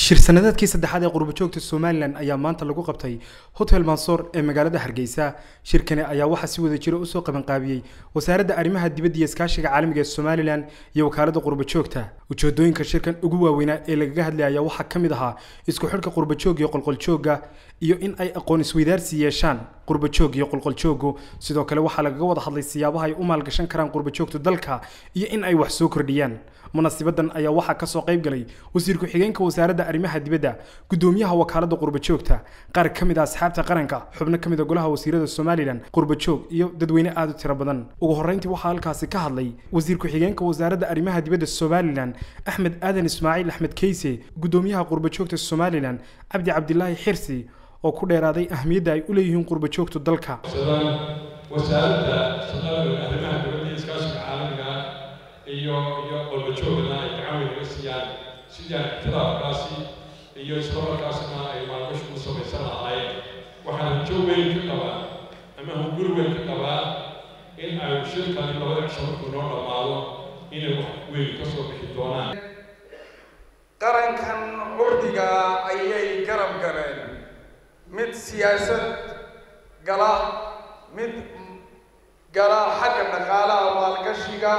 shir sanadeedkii saddexaad ee qurbajoogta somalilan ayaa maanta lagu qabtay hotel mansoor ee magaalada hargeysa shirkani ayaa waxaa si wada jira usoo qabanqaabiyey wasaaradda arrimaha dibadda iyo iskaashiga caalamiga ee somalilan iyo wakaaladda qurbajoogta ujeedooyinka shirkan ugu waaweynaa ee lagaga hadlaya ayaa waxaa ka mid ahaa isku xidhka qurbajoog iyo qolqoljoogga iyo in ay aqoon isweydaarsi yeeshaan qurbajoog iyo qolqoljoogu sidoo kale waxaa lagaga wada hadlay siyaabaha ay u maalgashan karaan qurbajoogta dalka iyo in ay wax soo kordhiyaan munasibadan ayaa waxaa kasoo qayb galay wasiir ku-xigeenka wasaaradda arrimaha dibadda gudoomiyaha wakaaladda qurbajoogta qaar ka mid a asxaabta qaranka xubno ka mid a golaha wasiirada somalilan qurbajoog iyo dadweyne aada u tiro badan ugu horreyntii waxaa halkaasi ka hadlay wasiir ku-xigeenka wasaaradda arrimaha dibadda somalilan axmed aadan ismaaciil axmed keyse gudoomiyaha qurbajoogta somalilan cabdi cabdilaahi xirsi oo ku dheeraaday ahmiyadda ay u leeyihiin qurbajoogtu dalka wasaaradda shaqada arrimaha dibadda iyo iskaashiga caalamiga iyo iyo qolbajoogana ay gacan weyn uga siiyaan sidii aan ictiraafkaasi iyo islamarkaasna ay maalgashi u samaysan lahaayeen waxaan rajo weyn ka qabaa ama hunguri weyn ka qabaa in ay shirkani labada cisho markuu noo dhammaado inay wax weyn ka soo bixi doonaan qarankan curdiga ayay garab galeen mid siyaasad gala mid gala xagga dhaqaalaha maalgashiga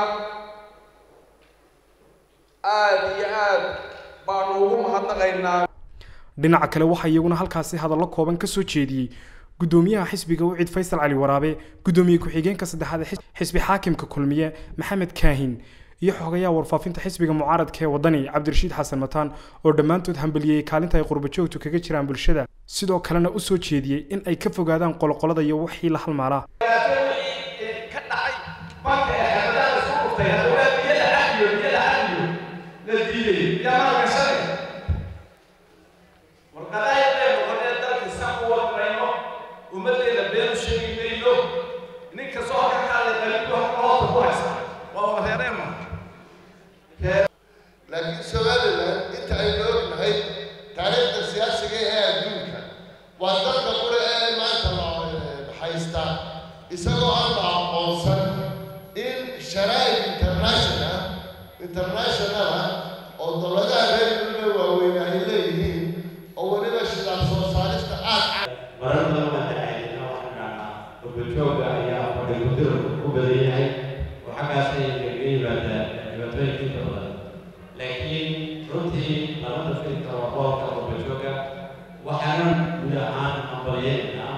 aada iyo aad baanu ugu mahadnaqaynaa dhinaca kale waxaa iyaguna halkaasi hadallo kooban ka soo jeediyey gudoomiyaha xisbiga ucid faysal cali waraabe gudoomiye ku-xigeenka saddexaad ee xisbi xaakimka kulmiye maxamed kaahin iyo xogayaha warfaafinta xisbiga mucaaradka ee wadani cabdirashiid xasan mataan oo dhammaantood hambaliyey kaalinta ay qurbajoogtu kaga jiraan bulshada sidoo kalena u soo jeediyey in ay ka fogaadaan qoloqolada iyo wixii la halmaalaa laakiin somalilan inta aynu ognahay taariikhda siyaasiga ee adduunka waa dalka qura ee maanta la haysta isagoo aan la aqoonsan in sharaa'ib international internationala oo dowladaha reer dulme waaweyn ay leeyihiin oo weliba shidaal soo saarista aad marar badan waan dacaydina waxaan dhahnaa qurbajooga ayaa fadhigudir u badan yahay oo xaggaasay kaga yimaada dhibaatooyinkiinta badan laakiin runtii labada filka waa boolka qurbajooga waxaanan guud ahaan ambalyeynaa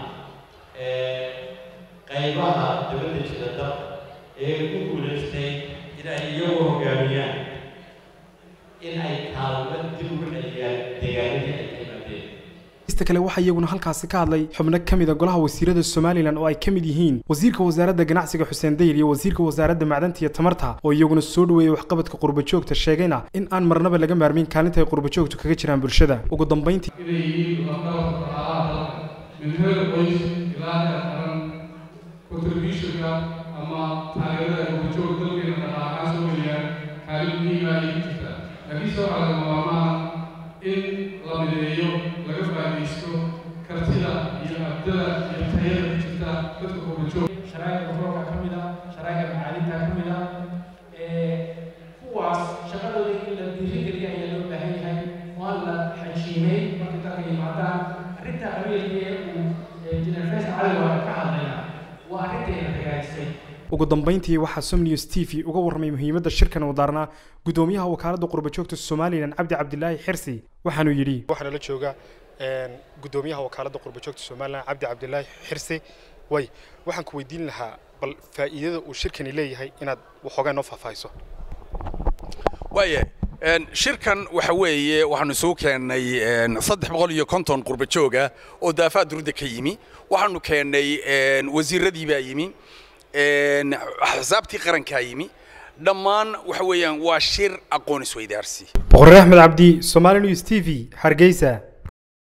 qaybaha dowladda jira dalka ee ku guulaystay in ay iyagu hogaamiyaan in ay kaalmo dib ugu celiyaan deegaanadii ay ka yimaadeen ista kale waxaa iyaguna halkaasi ka hadlay xubno ka mid a golaha wasiirada somalilan oo ay ka mid yihiin wasiirka wasaaradda ganacsiga xuseen dayr iyo wasiirka wasaaradda macdanta iyo tamarta oo iyaguna soo dhaweeyey waxqabadka qurbajoogta sheegayna in aan marnaba laga maarmin kaalinta ay qurbajoogtu kaga jiraan bulshada ugu dambayntii inay yihiin lafdhabarka dhaqaalaha dalka min heer qoys ilaa heer qaran contributionka ama taageerada ay qurbajoog dalkeena dhaqaalahaan soo geliyaan kaalin muhiima ayay ku jirtaa laakiinse waxaa laga maarmaha in la mideeyo laga faa'iidaysto kartida iyo abdada iyo tayada ku jirta dadka qurbajoog sharaa'iga roobka ka mid ah sharaa'iga macaalinta ka mid ah kuwaas shaqadooda in la dhiirigeliya ayaa loo baahan yahay waa la xajiimay markay dalka yimaadaan arrinta qabiilka ee uu jineer faysal cali waa ka hadlaya waa arrinteena hagaajisay ugu dambayntii waxaa som news t v uga warramay muhiimadda shirkan uu daarnaa gudoomiyaha wakaaladda qurbajoogta somalilan cabdi cabdilaahi xirsi waxaanuu yidhi waxaana la jooga gudoomiyaha wakaaladda qurbajoogta somalilan cabdi cabdilaahi xirsi way waxaan ku weydiin lahaa bal faa'iidada uu shirkani leeyahay inaad waxoogaa noo faahfaahiso waaya shirkan waxa weeye waxaanu isugu keennay saddex boqol iyo konton qurbajooga oo daafaha durudda ka yimi waxaanu keennay wasiiradii baa yimi axsaabtii qarankaa yimi dhammaan waxa weeyaan waa shir aqoon isweydaarsi boqorre axmed cabdi somali news t v hargeysa